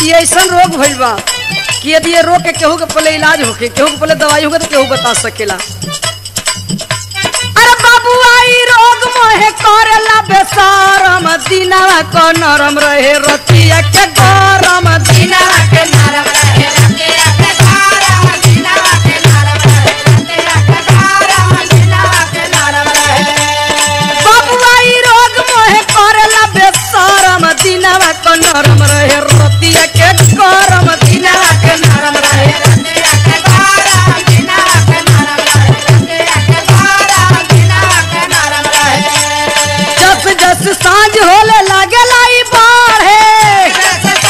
ये ऐसा रोग भइल बा कि यदि ये रोग के केहू के पहले इलाज होके केहू के पहले दवाई होके तो केहू बता सकेला अरे बाबू आई रोग मोहे करेला बेसारम दिनवा को नरम रहे रतिया के गरम दिनवा के नरम रहे बाबू आई रोग मोहे करेला बेसारम दिनवा को नरम रहे रतिया के गरम दिनवा के नरम रहे जस जस सांझ होले लागे लाई बाढ़े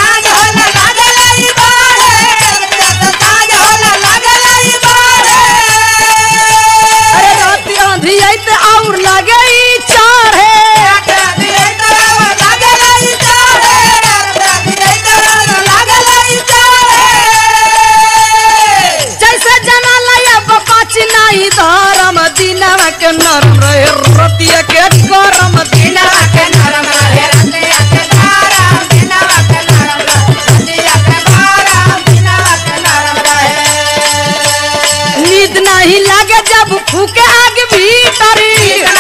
अरे रात आंधी आई ते और लागे ई चाहे जैसे जना लया बपाची नाही धरम दिनवा के नरम रहे रतिया के गरम दिनवा के नरम रहे नींद नहीं लागे जब फूके आग भीतरी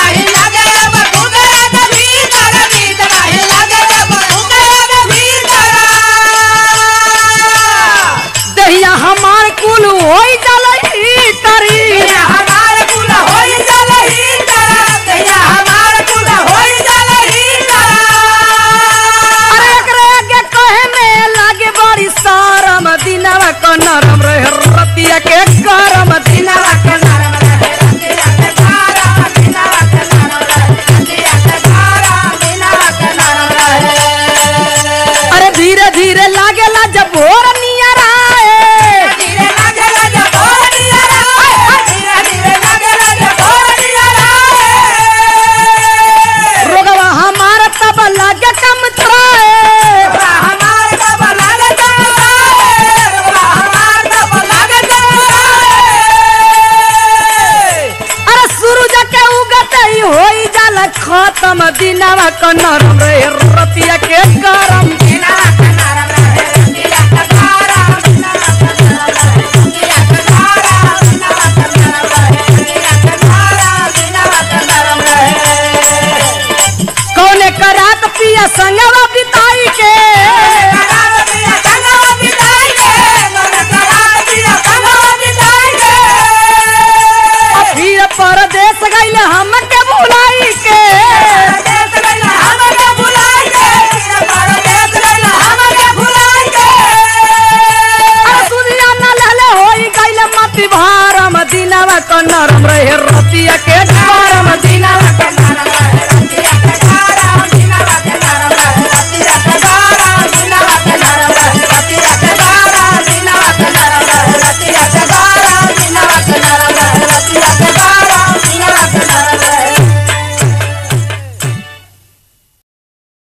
दहिया हमार कुल होई जल तरी अरे एकरे आगे कहे में लागे बड़ी सारम दिनवा के नरम रहे रतिया के गरम दिनवा के नरम रहे अरे धीरे धीरे लागेला जब भोर नियर आए रोगवा हमारा तब लागे कम त्राए अरे सूरज के उगते ही होई जाला खत्म दिनवा के नरम रहे रतिया के गरम कौने करात पिया संगवा बिताई के आ फिर परदेस गईले हमके भुलाई के अरे दुनिया न लहले होई गईले मति भारम दिनवा के नरम रहे रतिया के